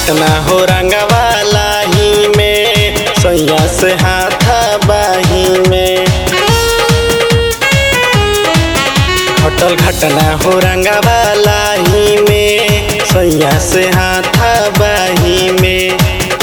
घटना हो रंगवाला ही में सैया से हाथा बाही में घटल घटना हो रंगवाला ही में सैया से हाथा बाही में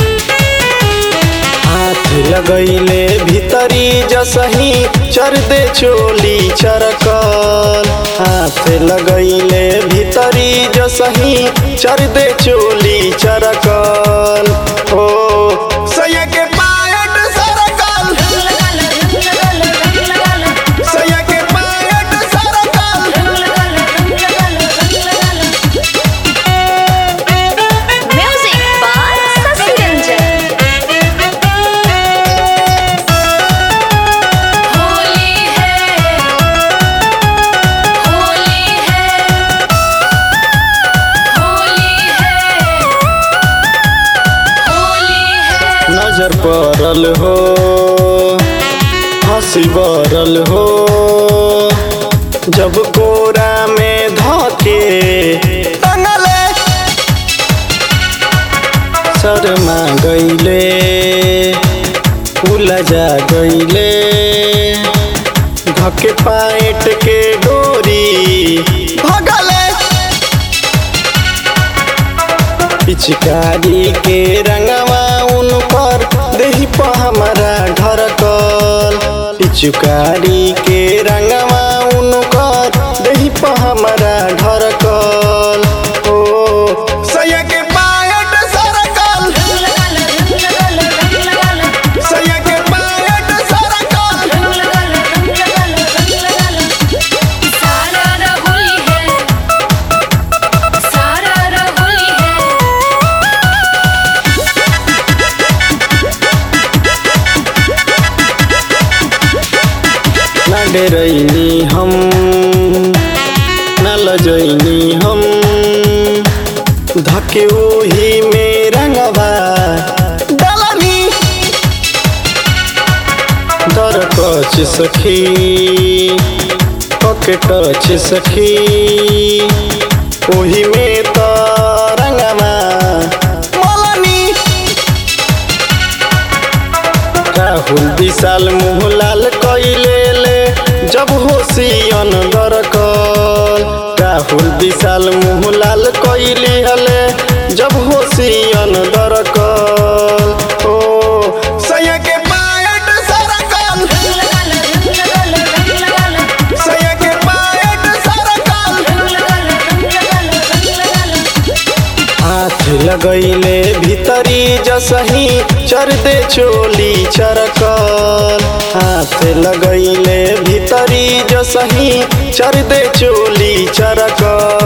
हाथ लगैले भीतरी जसही चर दे चोली चरकल हाथ लगैले भीतरी जसही चर दे चोली चरकल ओ सैया के पायट सरकल सैया के पायट सरकल Music by Sasi Ranjan. Holi है होली है होली है होली है नजर पड़ल हो हंसी बरल हो जब कोरा में धके टंगले शर्मा गईले उलझा गईले धके पाइट के डोरी भगले पिचकारी के रंगवा उन पर देही पर हमारा ढरकल पिचकारी के रंगवा उन पर देही पर हमारा ढरकल ओ सैया के पायट सरकल सैया के पायट सरकल सारा रहोली है सारा रहोली है ना डरैनी हम ना लजैनी हम धके ओही में रंगवा डलनी दर कच सखी पके टच सखी ओही में त रंगवा मलनी राहुल विशाल मुँह लाल कैले ले जब होशियन दरकल राहुल विशाल मुँह लाल कैली हले जब होशियन दरकल ओ सैया के पायट सरकल सैया के पायट सरकल हाथ लगैले भीतरी जसही चर दे चोली चरकल हाथ लगैले भीतरी जसही चर दे चोली चरकल